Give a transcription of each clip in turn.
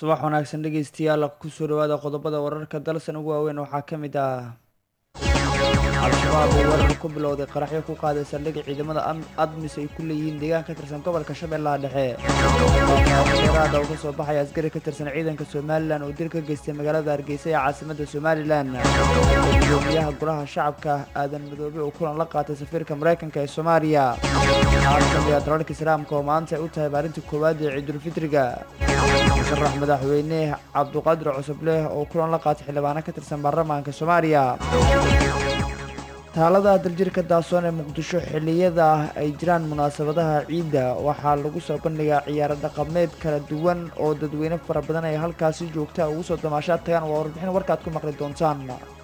subax wanaagsan dhegeystayaal kusoo dhawaada qodobada wararka dalsan ugu waaweyn waxaa ka mid ah al-shabaab oo weerar ku bilowday qaraxyo ku qaaday saldhig ciidamada admis ay ku leeyihiin deegaan ka tirsan gobolka shabeellaha dhexe dheeraada oo kasoo baxaya askari ka tirsan ciidanka somalilan oo dil ka geystay magaalada hargeysa ee caasimada somalilan gudoomiyaha golaha shacabka aadan madoobe oo kulan la qaatay safiirka mareykanka ee soomaaliya qaar ka mid a dalalka islaamka oo maanta ay u tahay maalintii koowaad ee ciidulfitriga musharax madaxweyne cabduqaadir cusubleh oo kulan la qaatay xildhibaano ka tirsan baarlamaanka soomaaliya taalada daljirka daasoon ee muqdisho xilliyada ay jiraan munaasabadaha ciidda waxaa lagu soo bandhigaa ciyaaro dhaqameed kala duwan oo dadweyne fara badan ay halkaasi joogta ugu soo damaashaad tagaan waa warbixin warkaad ku maqli doontaan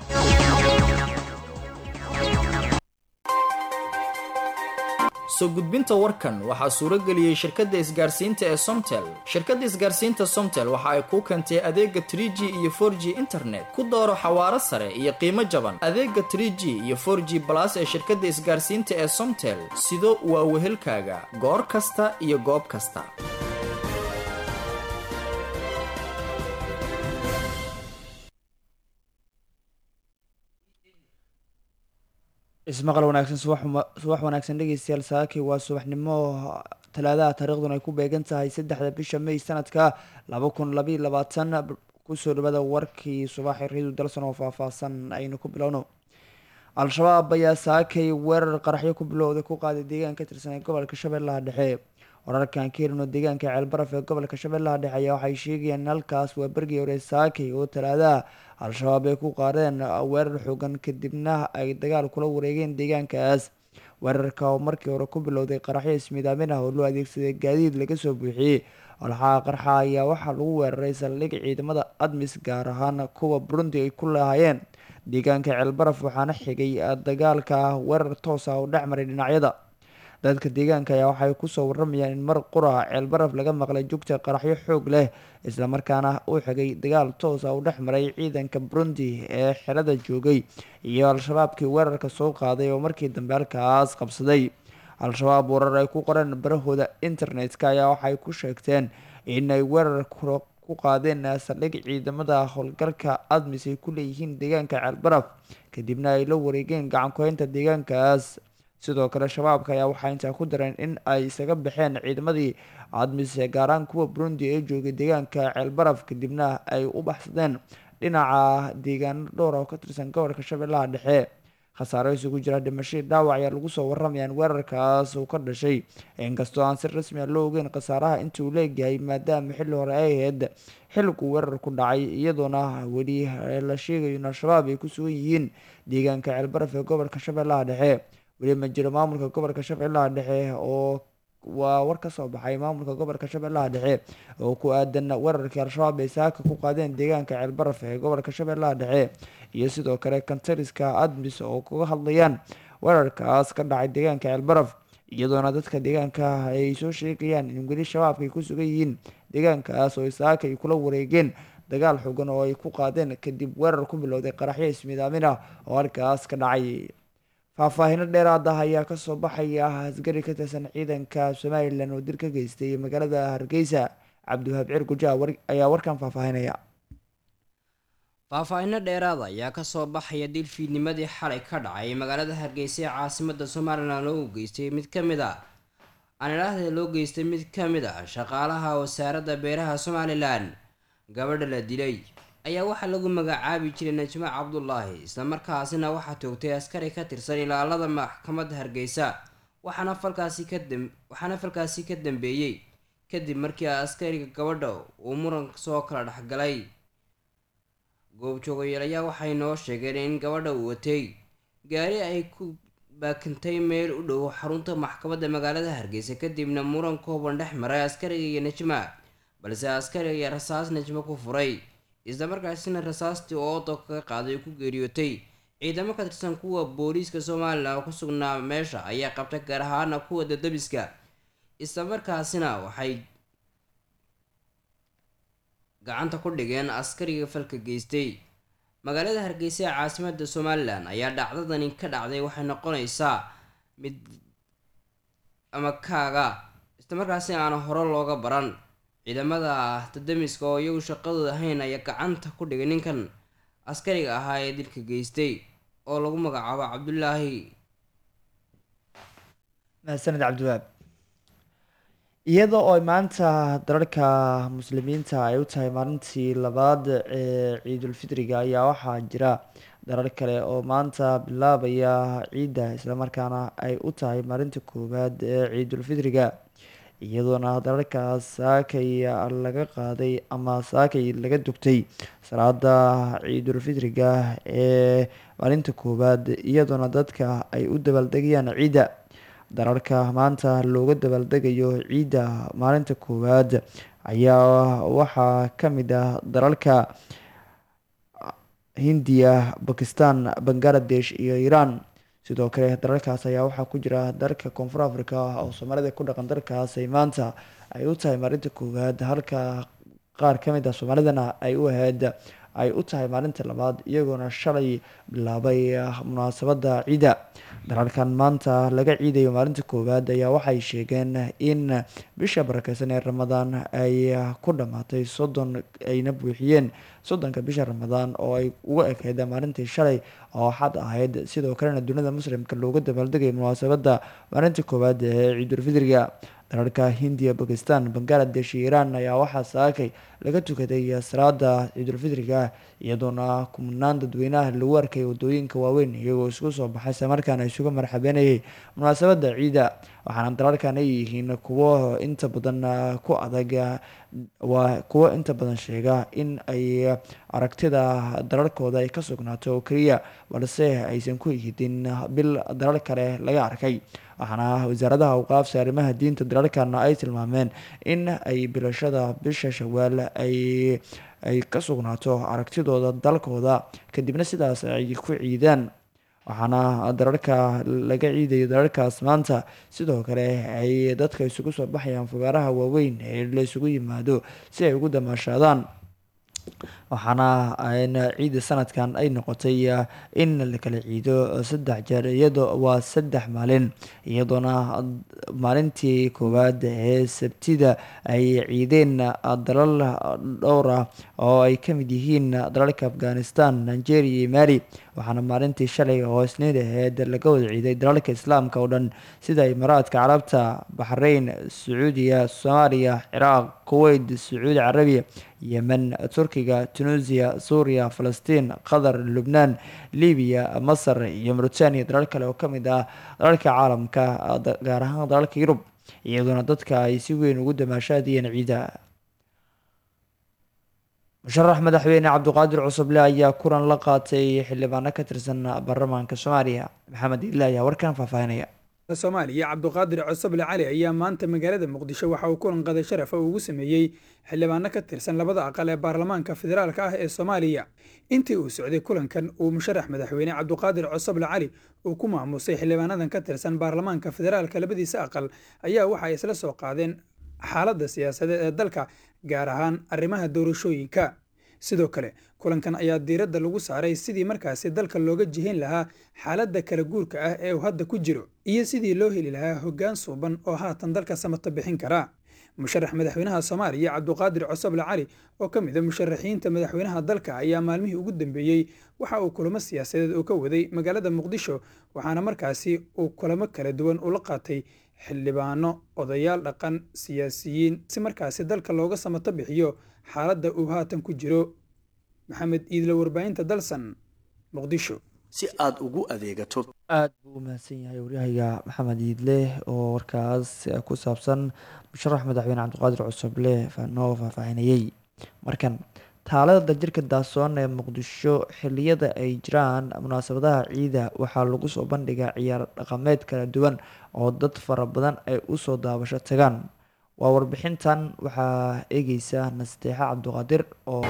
soo gudbinta warkan waxaa suuro geliyey shirkadda isgaarsiinta ee somtel shirkadda isgaarsiinta somtel waxa ay kuu keentay adeega trie g iyo for g internet ku dooro xawaaro sare iyo qiimo jaban adeega trie g iyo for g balas ee shirkadda isgaarsiinta ee somtel sido waa wehelkaaga goor kasta iyo goob kasta ismaqal wanaagsan subax wanaagsan dhegeystayaal saaki waa subaxnimo talaadaha taariikhduna ay ku beegan tahay saddexda bisha may sanadka laba kun labaiyo labaatan kusoo dhawada warkii subaxi riidu dalson oo faahfaahsan aynu ku bilowno al-shabaab ayaa saakay weerar qaraxyo ku bilowday ku qaaday deegaan ka tirsan ee gobolka shabeellaha dhexe wararkan ka helino deegaanka ceelbaraf ee gobolka shabeellaha dhexe ayaa waxay sheegayaan in halkaas waa bergii hore saakay oo talaadaha al-shabaab ay ku qaadeen weerar xoogan kadibna ay dagaal kula wareegeen deegaankaas weerarka oo markii hore ku bilowday qaraxyo ismidaamin ah oo loo adeegsaday gaadiid laga soo buuxiyey olxaha qarxa ayaa waxaa lagu weeraray saldhig ciidamada admis gaar ahaan kuwa burundi ay ku lahaayeen deegaanka ceelbaraf waxaana xigay dagaalka weerar toos ah oo dhex maray dhinacyada dadka deegaanka ayaa waxay kusoo waramayaan in mar qura ceelbaraf laga maqlay jugta qaraxyo xoog leh islamarkaana uu xigay dagaal toos ah u dhex maray ciidanka burundi ee xerada joogay iyo al-shabaabkii weerarka soo qaaday oo markii dambe halkaas qabsaday al-shabaab warar ay ku qoreen barahooda internetka ayaa waxay ku sheegteen inay weerar ku qaadeen saldhig ciidamada howlgalka admis ay ku leeyihiin deegaanka ceelbaraf kadibna ay la wareegeen gacankuhaynta deegaankaas sidoo kale shabaabka ayaa waxaa intaa ku dareen in ay isaga baxeen ciidamadii admis gaaraan kuwa burundi ee joogay deegaanka ceelbaraf kadibna ay u baxsadeen dhinaca deegaano dhowr oo ka tirsan gobolka shabeellaha dhexe khasaaro isugu jira dhimashadii dhaawac ayaa lagu soo waramayaan weerarkaas uu ka dhashay inkastoo aan si rasmi a loo ogeyn khasaaraha intii uu leegyahay maadaama xilli hore ay ahayd xilliguu weerar ku dhacay iyadoona weli la sheegayo in al-shabaab ay ku sugan yihiin deegaanka ceelbaraf ee gobolka shabeellaha dhexe weli ma jiro maamulka gobolka shabeellaha dhexe oo waa war ka soo baxay maamulka gobolka shabeellaha dhexe oo ku aadan weerarkii al-shabaab ay saaka ku qaadeen deegaanka ceelbaraf ee gobolka shabeellaha dhexe iyo sidoo kale kantariska admis oo kaga hadlayaan weerarkaas ka dhacay deegaanka ceelbaraf iyadoona dadka deegaanka ay soo sheegayaan in weli shabaabka ay ku sugan yihiin deegaankaas oo saaka ay kula wareegeen dagaal xogan oo ay ku qaadeen kadib weerar ku bilowday qaraxyo ismidaamin ah oo halkaas ka dhacay faahfaahino dheeraad ah ayaa kasoo baxaya asgari ka tirsan ciidanka somalilan oo dil ka geystay magaalada hargeysa cabdiwahaab ciir guja ayaa warkan faahfaahinaya faahfaahino dheeraada ayaa kasoo baxaya dil fiidnimadii xalay ka dhacay magaalada hargeysa ee caasimada somalilan loogu geystay mid ka mid a anilahda loo geystay mid ka mid ah shaqaalaha wasaaradda beeraha somalilan gabadha la dilay ayaa waxaa lagu magacaabi jiray najmo cabdulaahi islamarkaasina waxaa toogtay askari ka tirsan ilaalada maxkamadda hargeysa waxaana falkaasi ka waxaana falkaasi ka dambeeyey kadib markii askariga gabadha uu muran soo kala dhexgalay goobjoogayaal ayaa waxay noo sheegeen in gabadha uu watay gaari ay ku baakintay meel u dhow xarunta maxkamadda magaalada hargeysa kadibna muran kooban dhex maray askariga iyo najma balse askariga ayaa rasaas najmo ku furay islamarkaasina rasaastii oodo kaga qaaday ku geeriyootay ciidamo ka tirsan kuwa booliiska somalilan oo ku sugnaa meesha ayaa qabtay gaar ahaana kuwa dadabiska islamarkaasina waxay gacanta ku dhigeen askariga falka geystay magaalada hargeysa ee caasimada somalilan ayaa dhacdadani ka dhacday waxay noqonaysaa mid ama kaaga islamarkaasina aan hore looga baran ciidamada tadamiska oo iyagu shaqadooda ahayn ayaa gacanta ku dhigay ninkan askariga ahaa ee dilka geystay oo lagu magacaabo cabdulaahi mahadsaned cabdiwaab iyada oo maanta dalalka muslimiinta ay u tahay maalintii labaad ee ciidulfitriga ayaa waxaa jira dalal kale oo maanta bilaabaya ciidda islamarkaana ay u tahay maalinta koowaad ee ciidulfitriga iyadoona dalalkaas saakay laga qaaday ama saakay laga dugtay salaada ciidulfitriga ee maalinta koowaad iyadoona dadka ay u dabaaldegayaan ciidda dalalka maanta looga dabaaldegayo ciidda maalinta koowaad ayaa waxaa ka mid ah dalalka hindiya bakistan bangaladesh iyo iiraan sidoo kale dalalkaas ayaa waxaa ku jira dalka koonfur africa oo soomaalida ku dhaqan dalkaas ay maanta ay u tahay maalinta koowaad halka qaar ka mid ah soomaalidana ay u ahayd ay u tahay maalinta labaad iyagoona shalay bilaabay munaasabada ciidda dalalkan maanta laga ciidayo maalinta koowaad ayaa waxay sheegeen in bisha barakeysan ee ramadaan ay ku dhammaatay soddon ayna buuxiyeen soddonka bisha ramadaan oo ay uga ekeyd maalintii shalay oo xad ahayd sidoo kalena dunida muslimka looga dabaaldegay munaasabada maalinta koowaad ee ciidulfitriga dalalka hindiya bakistan bangaladesh iyo iiraan ayaa waxaa saakay laga tukaday salaada ciidulfitriga iyadoona kumanaan dadweynaha lagu arkay wadooyinka waaweyn iyagoo isku soo baxay islamarkaana isuga marxabeynayay munaasabada ciidda waxaana dalalkan ay yihiin kuwo inta badan ku adag waa kuwo inta badan sheega in ay aragtida dalalkooda ay ka sugnaato oo keliya balse aysan ku ihidin bil dalal kale laga arkay waxaana wasaaradaha awqaafsa arrimaha diinta dalalkana ay tilmaameen in ay bilashada bisha shawaal ay ay ka sugnaato aragtidooda dalkooda kadibna sidaas ay ku ciidaan waxaana dalalka laga ciidayo dalalkaas maanta sidoo kale ay dadka isugu soo baxayaan fogaaraha waaweyn ee la isugu yimaado si ay ugu damaashaadaan waxaana ciida sanadkan ay noqotay in la kala ciido saddex jeer iyadoo waa saddex maalin iyadoona maalintii koowaad ee sabtida ay ciideen dalal dhowr ah oo ay ka mid yihiin dalalka afghanistan nigeria iyo mali waxaana maalintii shalay oo isniid aheyd laga wada ciiday dalalka islaamka oo dhan sida imaaraadka carabta baxrayn sacuudiya soomaaliya ciraaq kuweyt sacuudi carabiya yemen turkiga tunisia suuriya falastiin qatar lubnaan libiya masar iyo mauritania dalal kale oo kamid ah dalalka caalamka gaar ahaan dalalka yurub iyadoona dadka ay si weyn ugu damaashaadiyeen ciida musharax madaxweyne cabdiqaadir cusuble ayaa kulan la qaatay xildhibaano ka tirsan baarlamaanka soomaaliya maxamed ila ayaa warkan faahfaahinaya soomaaliya cabdiqaadir cosoble cali ayaa maanta magaalada muqdisho waxa uu kulan qada sharafa ugu sameeyey xildhibaano ka tirsan labada aqal ee baarlamaanka federaalka ah ee soomaaliya intii uu socday kulankan uu musharax madaxweyne cabdiqaadir cosoble cali uu ku maamusay xildhibaanadan ka tirsan baarlamaanka federaalka labadiisa aqal ayaa waxa ay isla soo qaadeen xaaladda siyaasadeed ee dalka gaar ahaan arrimaha doorashooyinka sidoo kale kulankan ayaa diiradda lagu saaray sidii markaasi dalka looga jihin lahaa xaaladda kala guurka ah ee uu hadda ku jiro iyo sidii loo heli lahaa hoggaan suuban oo haatan dalka samata bixin kara musharax madaxweynaha soomaaliya cabdiqaadir cosoble cali oo ka mid a musharaxiinta madaxweynaha dalka ayaa maalmihii ugu dambeeyey waxa uu kulamo siyaasadeed uu ka waday magaalada muqdisho waxaana markaasi uu kulamo kala duwan ula qaatay xildhibaano odayaal dhaqan siyaasiyiin si markaasi dalka looga samato bixiyo xaaladda uu haatan ku jiro maxamed iidle warbaahinta dalsan muqdisho si aad ugu adeegato aada buu u mahadsan yahay waryahayga maxamed iidle oo warkaas ku saabsan musharax madaxweyne cabdiqaadir cusuble noo faahfaahinayey markan taalada daljirka daasoon ee muqdisho xiliyada ay jiraan munaasabadaha ciida waxaa lagu soo bandhigaa ciyaar dhaqameed kala duwan oo dad fara badan ay usoo daabasho tagaan waa warbixintan waxaa eegeysa nasteexa cabdiqaadir oo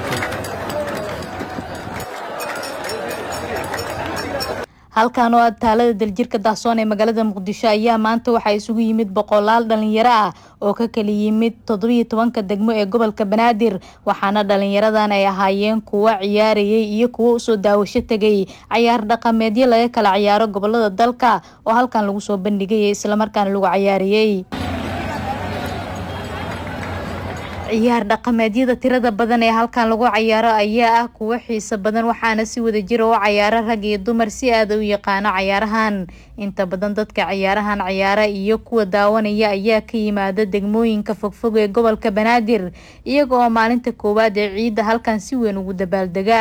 halkan oo aad taalada daljirka dahsoon ee magaalada muqdisho ayaa maanta waxaa isugu yimid boqolaal dhalinyaro ah oo ka kala yimid toddobiyo tobanka degmo ee gobolka banaadir waxaana dhalinyaradan ay ahaayeen kuwo ciyaarayay iyo kuwo usoo daawasho tegay cayaar dhaqameedyo laga kala ciyaaro gobolada dalka oo halkan lagu soo bandhigay islamarkaana lagu cayaarayey ciyaar dhaqameedyada tirada badan ee halkan lagu cayaaro ayaa ah kuwo xiiso badan waxaana si wada jira u cayaaro rag iyo dumar si aada u yaqaano cayaarahan inta badan dadka cayaarahan cayaara iyo kuwa daawanaya ayaa ka yimaada degmooyinka fogfog ee gobolka banaadir iyaga oo maalinta koowaad ee ciidda halkan si weyn ugu dabaaldega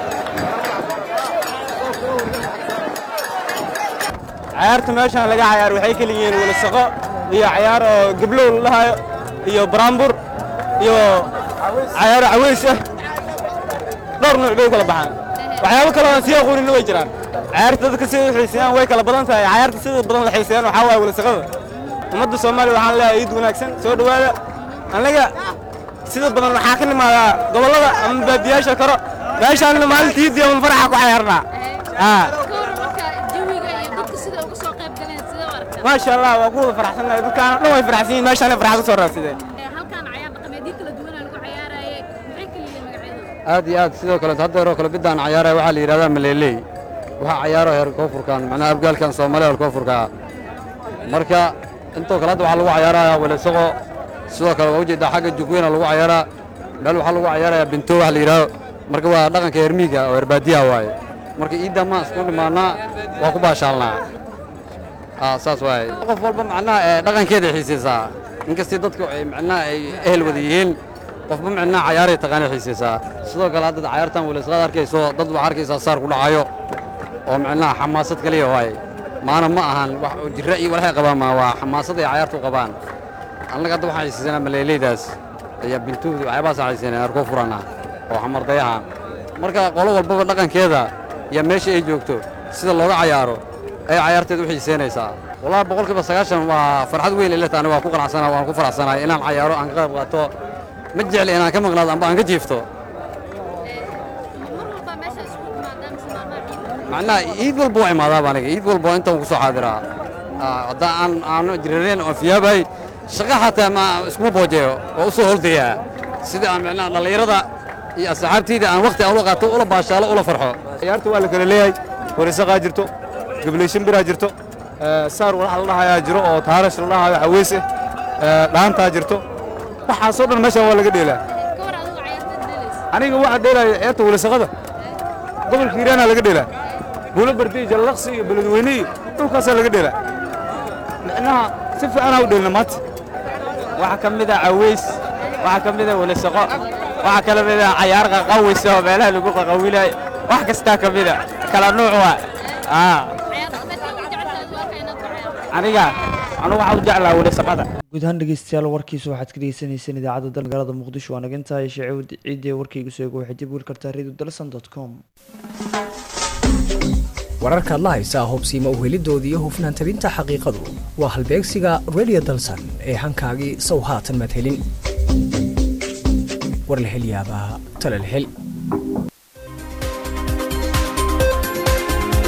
cayaarta meeshaan laga cayaar waxay kala yihiin walasaqo iyo cayaar oo gablow la dhahayo iyo baraambur iyo cayaaro caweys ah dhowr nuuc bay u kala baxaan waxyaabo kale aan sii aqooninna way jiraan cayaarta dadka sida u xiiseeyaan way kala badan tahay cayaarta sida badan la xiiseeyaan waxaa waaye walasaqada ummadda soomaaliya waxaan leeyahay iid wanaagsan soo dhowaada annaga sida badan waxaa ka nimaadaa gobollada ama baadiyaasha karo meeshaanna maalinta iidii ama faraxa ku cayaarnaa maasha allah waa ku wada faraxsannahay dadkaana dhan way faraxsan yihin meeshaana farxad usoo raadsadeen aad iyo aad sidoo kale haddeeroo kale biddaan cayaaraya waxaa la yidhahdaa maleeley waxaa cayaaro heer koonfurkan macnaha abgaalkan soomaaliya heer koonfurka marka intoo kale hadda waxaa lagu cayaarayaa welesoqo sidoo kale waa ujeeddaa xagga jugweyna lagu cayaaraa meel waxaa lagu cayaarayaa binto wax la yidhahdo marka waa dhaqanka heer miiga oo heer baadiyaha waaye marka iidda maan isku dhimaannaa waa ku baashaalnaa saas waaye qof walba macnaha ee dhaqankeeday xiisaysaa inkastii dadku ay macnaha ay ehel wada yihiin qofba macnaha cayaaray taqaanay xiisaysaa sidoo kale hadda cayaartan weleysqaad arkayso dad waxaa arkaysaa saar ku dhacayo oo macnaha xamaasad kaliya waaye maana ma ahan wax jirra iyo walxay qabaan maa waa xamaasad ay cayaartu qabaan annaga hadda waxaan xiisaysanaa maleeleydaas iyo bintuudi waxyaabahaas xiisaynaa arkoo furana oo xamardayaha marka qolo walbaba dhaqankeeda iyo meesha ay joogto sida looga cayaaro ay cayaarteed u xiisaynaysaa wallahi boqolkiiba sagaashan waa farxad weyn ilata aniga waan ku qanacsanaa waan ku faraxsanahay inaan cayaaro aan ka qayb qaato ma jecli inaan ka maqnaado amba aan ka jiifto macnaha iid walba waa imaadaaba aniga iid walba intaan ku soo xaadiraa haddaan aan aanu jirareen oo fiyaabahay shaqa xataa ma iskuma boojeeyo oo u soo holdayaa sida aan macnaha dhallinyarada iyo asxaabtayda aan wakhti aan ula qaato ula baashaalo ula farxo cayaarta waa la kala leeyahay warisaqaa jirto gableyshin biraa jirto saar walax la dhahayaa jiro oo taarash la dhahayo caweys ah dhaantaa jirto waxaasoo dhan meeshaan waa laga dheelaa aniga waxaa dheelaya ceebta walisaqada gobolka hiiraanaa laga dheelaa buulo bardiy jallaqsi iyo beledweyne iyo dhulkaasaa laga dheelaa micnaha si fiicanaa u dheelna maanta waxaa ka mid a caweys waxaa ka mid a walisaqo waxaa kala mid a cayaar qaqawis oo meelaha lagu qaqawilayo wax kastaa ka mid a kala nuuc waa aniga anugu waxaa u jeclaa walisaqada guud ahaan dhegeystayaal warkiisa waxaad ka dhegeysanayseen idaacadda dal magaalada muqdisho waa nagantahay sheece ciidii warkayga soo eego waxay dib weli kartaa radio dalsan dot com wararkaad la haysaa hubsiima uhelidoodii iyo hufnaan tabinta xaqiiqadu waa halbeegsiga radio dalsan ee hankaagii sow haatan maad helin war la hel yaabaa tala la hel